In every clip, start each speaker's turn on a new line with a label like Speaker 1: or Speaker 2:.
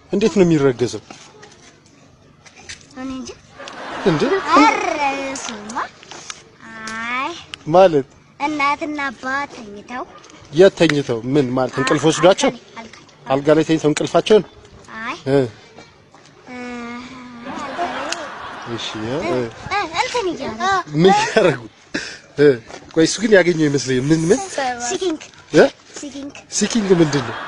Speaker 1: እንዴት ነው የሚረገዘው?
Speaker 2: እኔ እንጃ።
Speaker 1: እንዴ
Speaker 2: ኧረ እሱማ አይ
Speaker 1: ማለት
Speaker 2: እናትና አባት ተኝተው
Speaker 1: የት ተኝተው ምን ማለት እንቅልፍ ወስዷቸው
Speaker 2: አልጋ
Speaker 1: አልጋ ላይ ተኝተው እንቅልፋቸውን
Speaker 2: አይ
Speaker 1: እ
Speaker 2: እ፣
Speaker 1: እሺ እ፣ እ፣
Speaker 2: እ፣ እንትን እያሉ
Speaker 1: ምን ያደርጉ እ ቆይ እሱ ግን ያገኘው ይመስለኝ ምን ምን
Speaker 2: ሲኪንግ
Speaker 1: እ
Speaker 2: ሲኪንግ
Speaker 1: ሲኪንግ ምንድን ነው?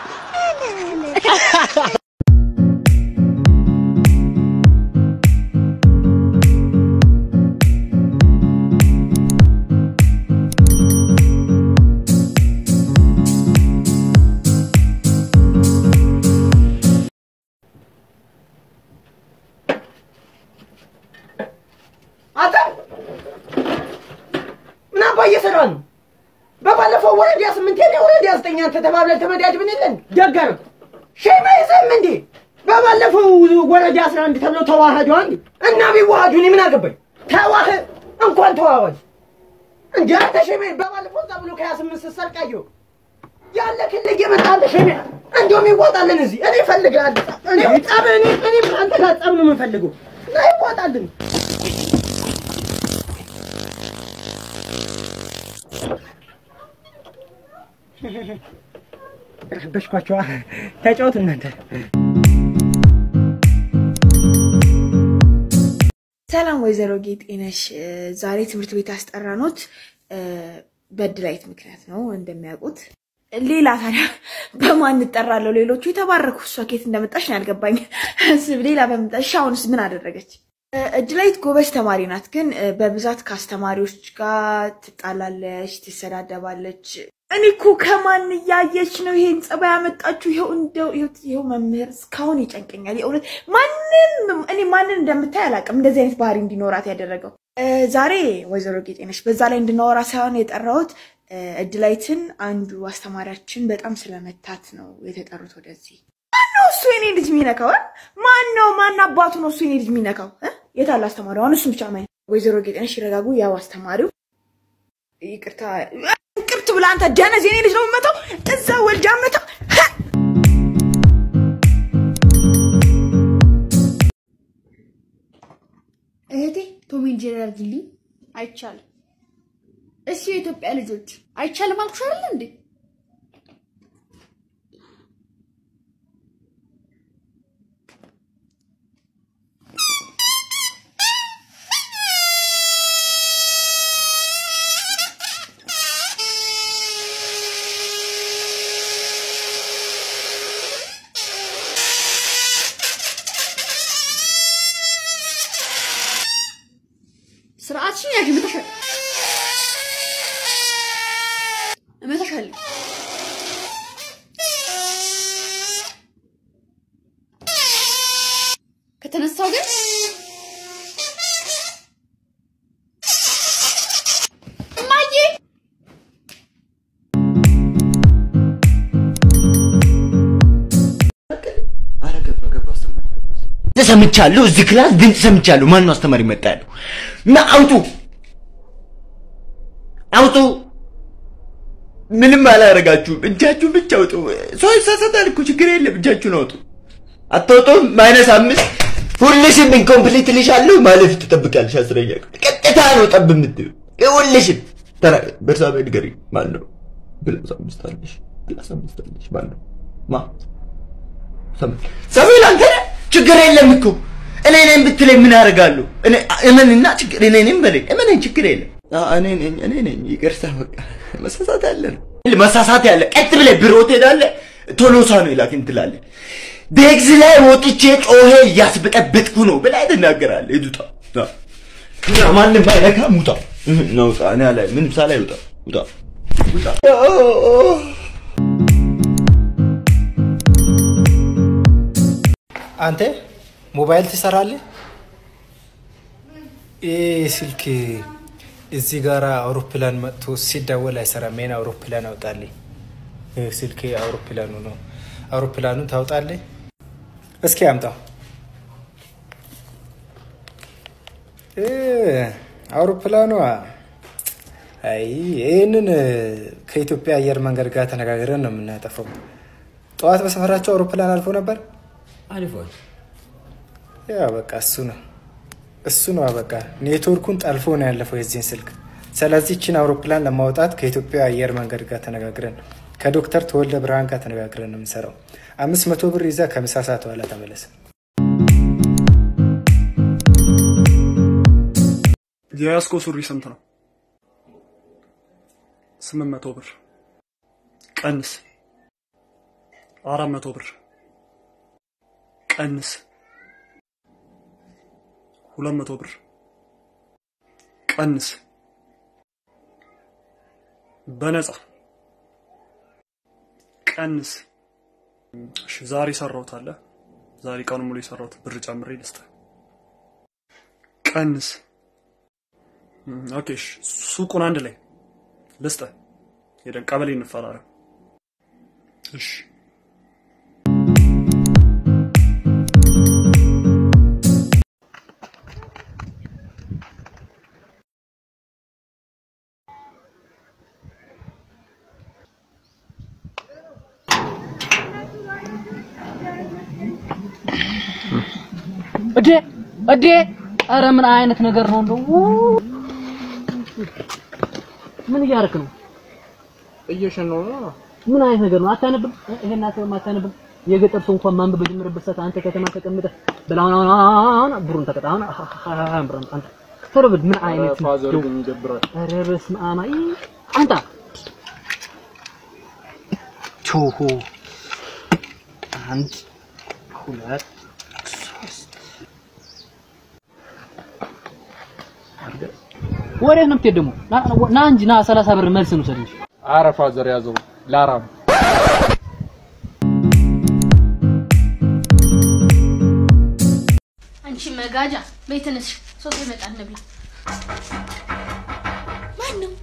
Speaker 3: አንተ ምን አባ እየሰራ ነው? በባለፈው ወረዳ ስምንት የኔ ወረዳ ዘጠኝ አንተ ተባብለን ተመዳድብን የለን ደገር ሸማ ይዘም እንዴ በባለፈው ወረዳ አስራ አንድ ተብለው ተዋህዱ አንዴ እና ቢዋሃዱ እኔ ምን አገባኝ? ተዋህ እንኳን ተዋዋጅ እንዴ አንተ ሸማ በባለፈው እዛ ብሎ ከሀያ ስምንት ስትሰርቃየው ያለ ክልል እየመጣለ ሸማ እንዲሁም ይዋጣልን እዚህ እኔ እፈልግሃለሁ እኔ ጠብ እኔ እኔ አንተ ጋር ጠብ ነው የምንፈልገው እና ይዋጣልን ረበሽኳቸዋ። ተጫወቱ እናንተ።
Speaker 4: ሰላም ወይዘሮ ጌጤነሽ ዛሬ ትምህርት ቤት ያስጠራኖት በድላይት ምክንያት ነው እንደሚያውቁት። ሌላ ታዲያ በማን እጠራለሁ? ሌሎቹ የተባረኩ እሷ ኬት እንደመጣች ነው ያልገባኝ። ሌላ በመጣሽ አሁንስ ምን አደረገች? እድላይት ጎበዝ ተማሪ ናት፣ ግን በብዛት ከአስተማሪዎች ጋር ትጣላለች፣ ትሰዳደባለች። እኔ እኮ ከማን እያየች ነው ይሄን ጸባይ ያመጣችሁ? ይኸው እንደው ይኸው መምህር እስካሁን ይጨንቀኛል የእውነት ማንም እኔ ማንን እንደምታይ አላውቅም እንደዚህ አይነት ባህሪ እንዲኖራት ያደረገው። ዛሬ ወይዘሮ ጌጤነሽ በዛ ላይ እንድናወራ ሳይሆን የጠራሁት እድላይትን አንዱ አስተማሪያችን በጣም ስለመታት ነው የተጠሩት ወደዚህ። ማነው እሱ የኔ ልጅ የሚነካው? ማን ነው ማን አባቱ ነው እሱ የኔ ልጅ የሚነካው? የታለ አስተማሪው? አሁን እሱን ብቻ ማየት። ወይዘሮ ጌጤነሽ ይረጋጉ። ያው አስተማሪው ይቅርታ ቅርት ብላ አንተ ደነዝ የኔ ልጅ ነው የምመታው። እዛ ወልጃ መታው።
Speaker 5: እህቴ ቶም ኤንድ ጄሪ አድርጊልኝ። አይቻልም። እሺ የኢትዮጵያ ልጆች አይቻልም አልኩሽ አይደል እንዴ? ስርዓትሽን ያዥ። እመታሻለሁ እመታሻለሁ። ከተነሳው ግን እማዬ
Speaker 6: ኧረ ገባ ገባ አስተማሪ ገባ። ሰምቻለሁ። እዚህ ክላስ ድምፅ ሰምቻለሁ። ማን ነው አስተማሪ መጣ ያለው? እና አውጡ አውጡ። ምንም አላደረጋችሁም። እጃችሁን ብቻ አውጡ። ሰው ይሳሳታል እኮ ችግር የለም። እጃችሁን አውጡ። አታውጡም? ማይነስ አምስት ሁልሽም ኢንኮምፕሊት ልሻለሁ ማለፍ ትጠብቃለሽ። አስረኛ ክፍል ቀጥታ ነው ጠብ የምትይው ሁልሽም። ተራ በርሳቤ ንገሪኝ። ማን ነው ፕላስ አምስት አለሽ? ፕላስ አምስት አለሽ ማን ነው ማ ሰሜን አንተ ነህ? ችግር የለም እኮ እኔ ነኝ ብትለኝ ምን አደርጋለሁ? እኔ እመንና ችግር እኔ ነኝ በለኝ። እመነኝ፣ ችግር የለም። አዎ እኔ ነኝ እኔ ነኝ። ይቅርታ በቃ መሳሳት ያለ ነው መሳሳት ያለ ቀጥ ብለህ ቢሮ ትሄዳለህ። ቶሎሳ ነው ይላክን ትላለህ። ቤግዝ ላይ ወጥቼ ጮሄ እያስበጠበጥኩ ነው ብለህ ትናገራለህ። ሂድ ውጣ። አዎ። እና ማንም ባይነካም ውጣ ነው ውጣ። እኔ ላይ ምንም ሳላይ ውጣ ውጣ ውጣ።
Speaker 7: አንተ ሞባይል ትሰራለህ? ይህ ስልክ እዚህ ጋር አውሮፕላን መጥቶ ሲደወል አይሰራም። ይሄን አውሮፕላን አውጣልኝ። ይህ ስልክ አውሮፕላኑ ነው። አውሮፕላኑን ታውጣለህ? እስኪ አምጣው። እ አውሮፕላኗ አይ ይህንን ከኢትዮጵያ አየር መንገድ ጋር ተነጋግረን ነው የምናጠፈው። ጠዋት በሰፈራቸው አውሮፕላን አልፎ ነበር።
Speaker 8: አሪፏል።
Speaker 7: ያ በቃ እሱ ነው እሱ ነው በቃ ኔትወርኩን ጠልፎ ነው ያለፈው የዚህን ስልክ። ስለዚህ ችን አውሮፕላን ለማውጣት ከኢትዮጵያ አየር መንገድ ጋር ተነጋግረን ከዶክተር ተወልደ ብርሃን ጋር ተነጋግረን ነው የምንሰራው። አምስት መቶ ብር ይዛ ከምሳ ሰዓት በኋላ ተመለስ።
Speaker 9: የያዝከው ሱሪ ስንት ነው? ስምንት መቶ ብር ቀንስ። አራት መቶ ብር ቀንስ። ሁለት መቶ ብር ቀንስ። በነፃ ቀንስ። እሺ ዛሬ ሰራሁት አለ። ዛሬ ቀኑ ሙሉ የሰራሁት ብር ጨምሬ ልስጥህ። ቀንስ። እም፣ ኦኬ እሺ፣ ሱቁን አንድ ላይ ልስጥህ። ሄደን ቀበሌ እንፈራረም። እሺ
Speaker 10: እዴ እዴ ኧረ ምን አይነት ነገር ነው እንደው ምን እያደረክ ነው
Speaker 11: እየሸነው ነው።
Speaker 10: ምን አይነት ነገር ነው አታነብም ይሄን አትበም አታነብም የገጠር ሰው እንኳን ማንበብ በጀመረበት ሰዓት አንተ ከተማ ተቀምጠህ በላውን አሁን አሁን ብሩን ተቀጣ አሁን አሁን ብሩን አንተ ቶሎ በል ምን አይነት ነው
Speaker 11: ፋዘር ግን ይገብራል።
Speaker 10: ኧረ በስመ አብ አይ አንተ ቾሆ አንድ ሁለት ወዴት ነው የምትሄድ ደግሞ? ና- ና እንጂ ና ሰላሳ ብር መልስ እንውሰድ እንጂ።
Speaker 11: ኧረ ፋዘር ያዘው ላራም
Speaker 5: አንቺ መጋጃ ቤትንስ ሶስት ይመጣ እንብላ። ማን ነው?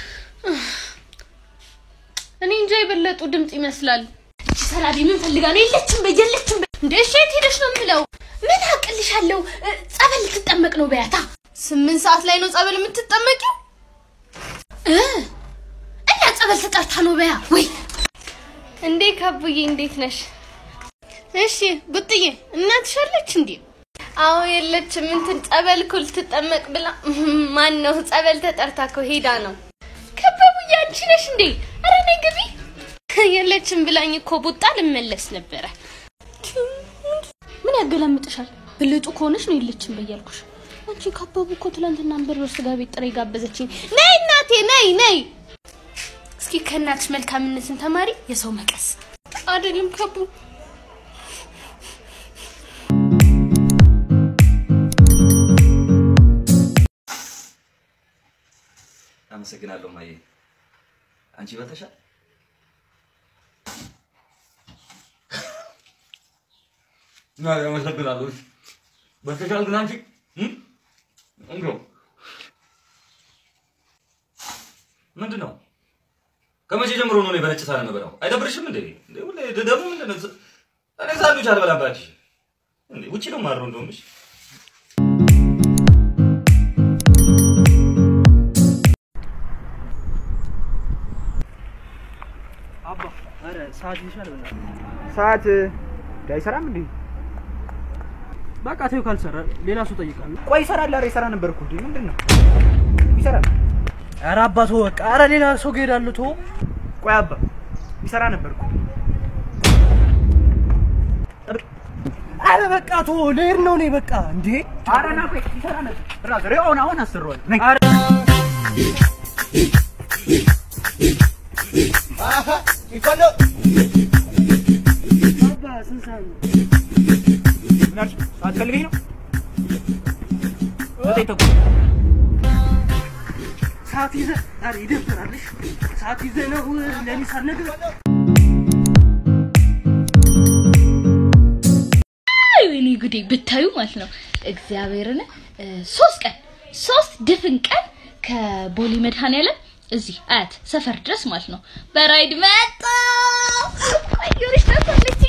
Speaker 5: እኔ እንጃ የበለጡ ድምፅ ይመስላል። እቺ ሰላቢ ምን ፈልጋ ነው? የለችም በይ የለችም በይ። እንደ እሺ የት ሄደሽ ነው የምለው? ምን አቅልሻለሁ? እ፣ ጸበል ልትጠመቅ ነው በያታ። ስምንት ሰዓት ላይ ነው ጸበል የምትጠመቂው? እ እና ጸበል ተጠርታ ነው በያ ወይ እንዴ ካቡዬ እንዴት ነሽ? እሺ ቡጥዬ እናትሽ አለች እንዴ? አዎ የለችም። እንትን ጸበል እኮ ልትጠመቅ ብላ ማን ነው ጸበል ተጠርታ እኮ ሄዳ ነው። ከበቡዬ አንቺ ነሽ እንዴ? ኧረ ነይ ግቢ። የለችም ብላኝ እኮ ቡጣ ልመለስ ነበረ። ምን ያገላምጥሻል? ብልጡ ከሆነች ነው የለችም በያልኩሽ። አንቺ ካበቡ እኮ ትላንትና አንበርበር ስጋ ቤት ጥሬ ጋበዘችኝ። ነይ እናቴ ነይ ነይ። እስኪ ከእናትሽ መልካምነትን ተማሪ። የሰው መቀስ አይደለም ከቡ
Speaker 6: አመሰግናለሁ ማየ። አንቺ በልተሻል? አመሰግናለሁ። በልተሻል ግን አንቺ እም? እንዲያው ምንድን ነው? ከመቼ ጀምሮ ነው እኔ በነጭ ሳህን የምበላው? አይደብርሽም እንዴ? እንዴ ሁሌ ደግሞ ምንድን ነው? እኔ ሳንዱች አልበላም እባክሽ። እንዴ ውጪ ነው የማድረው እንደውም እሺ።
Speaker 3: አባ ኧረ ሰዓት ይሻል በላ ሰዓት አይሰራም እንዴ? በቃ ተይው ካልሰራ ሌላ ሰው ጠይቃለሁ። ቆይ ይሰራል። ኧረ ይሰራ ነበር እኮ እንዴ ምንድን ነው ይሰራል። ኧረ አባቶ በቃ ኧረ ሌላ ሰው ጋር ሄዳለሁ። ተወው። ቆይ አባ ይሰራ ነበር እኮ ኧረ በቃ ተወው። ልሄድ ነው እኔ በቃ እንዴ ኧረ ና ቆይ ይሰራ ነበር ብራዘር አሁን አሁን አስረዋል ነይ አባ ስንት ሰዓት ነው? ምን አልሽ? ሰዓት ፈልገኝ ነው? ዘጠኝ ተኩል ሰዓት ይዘህ ኧረ ይደብራል። እሺ ሰዓት ይዘህ ነው ለእኔ ሳትነግረኝ
Speaker 5: አይ ወይኔ ጉዴ ብታዩ ማለት ነው እግዚአብሔርን እ፣ ሶስት ቀን ሶስት ድፍን ቀን ከቦሌ መድኃኔዓለም እዚህ አያት ሰፈር ድረስ ማለት ነው በራይድ መጣ አየሩሽ ታሳለች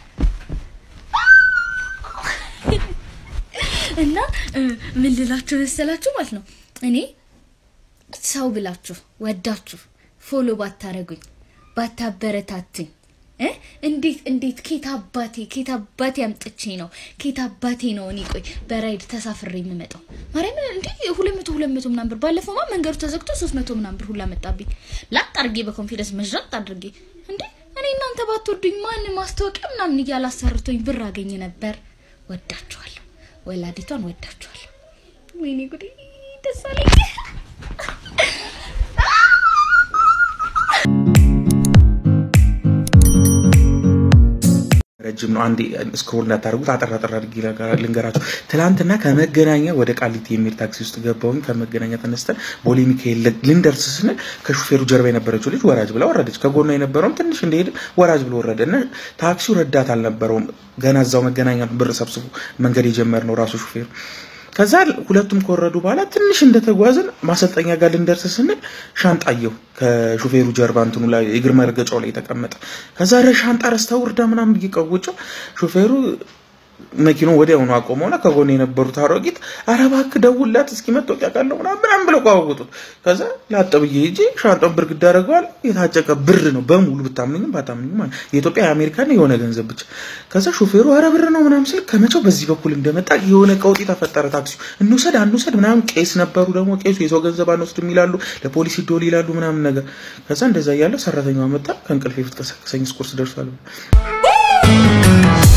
Speaker 5: እና እ፣ ምን ልላችሁ መሰላችሁ ማለት ነው እኔ ሰው ብላችሁ ወዳችሁ ፎሎ ባታረጉኝ ባታበረታትኝ
Speaker 8: እ? እንዴት እንዴት ኬት አባቴ ኬት አባቴ አምጥቼ ነው ኬት አባቴ ነው እኔ ቆይ በራይድ ተሳፍሬ የምመጣው ማርያምን እንዴ ሁለት መቶ ሁለት መቶ ምናምን ብር ባለፈውማ መንገዱ ተዘግቶ ሶስት መቶ ምናምን ብር ሁላ መጣብኝ ላጥ አድርጌ በኮንፊደንስ መዥረጥ አድርጌ እንዴ እኔ እናንተ ባትወዱኝ ማን ማስታወቂያ ምናምን እያላሰርቶኝ ብር አገኝ ነበር ወዳችኋለሁ ወላዲቷን ወዳችኋለሁ ወይኔ ጉዴ ደስ አለኝ
Speaker 12: ረጅም ነው። አንዴ ስክሮል እንዳታደርጉት አጠር አጠር አድርጌ ልንገራችሁ። ትናንትና ከመገናኛ ወደ ቃሊቲ የሚል ታክሲ ውስጥ ገባሁኝ። ከመገናኛ ተነስተን ቦሌ ሚካኤል ልንደርስ ስንል ከሹፌሩ ጀርባ የነበረችው ልጅ ወራጅ ብላ ወረደች። ከጎኗ የነበረውም ትንሽ እንደሄድ ወራጅ ብሎ ወረደ እና ታክሲው ረዳት አልነበረውም። ገና እዛው መገናኛ ብር ሰብስቦ መንገድ የጀመርነው ራሱ ሹፌሩ ከዛ ሁለቱም ከወረዱ በኋላ ትንሽ እንደተጓዝን ማሰልጠኛ ጋር ልንደርስ ስንል ሻንጣ አየሁ ከሹፌሩ ጀርባ እንትኑ ላይ የእግር መረገጫው ላይ የተቀመጠ። ከዛ ረ ሻንጣ ረስተህ ውርዳ ምናምን ብዬ ቀውጬው ሹፌሩ መኪናው ወዲያውኑ አቆመውና ከጎን የነበሩት አሮጊት ኧረ እባክህ ደውልላት እስኪ መታወቂያ ካለው ምናምን ምናምን ብለው ቀዋወጡት። ከዛ ላጥ ብዬ ሂጄ ሻንጣውን ብርግድ አደረገዋል። የታጨቀ ብር ነው በሙሉ ብታምንኝም ባታምንኝም ማለት የኢትዮጵያ የአሜሪካን የሆነ ገንዘብ ብቻ። ከዛ ሾፌሩ ኧረ ብር ነው ምናምን ስል ከመቼው በዚህ በኩል እንደመጣ የሆነ ቀውጢ ተፈጠረ። ታክሲው እንውሰድ አንውሰድ ምናምን ቄስ ነበሩ ደግሞ ቄሱ የሰው ገንዘብ አንወስድም ይላሉ፣ ለፖሊስ ይደውል ይላሉ ምናምን ነገር። ከዛ እንደዛ እያለ ሰራተኛዋ መጣ ከእንቅልፌ ፍትቀሰቀሰኝ ስኩርስ ደርሷል።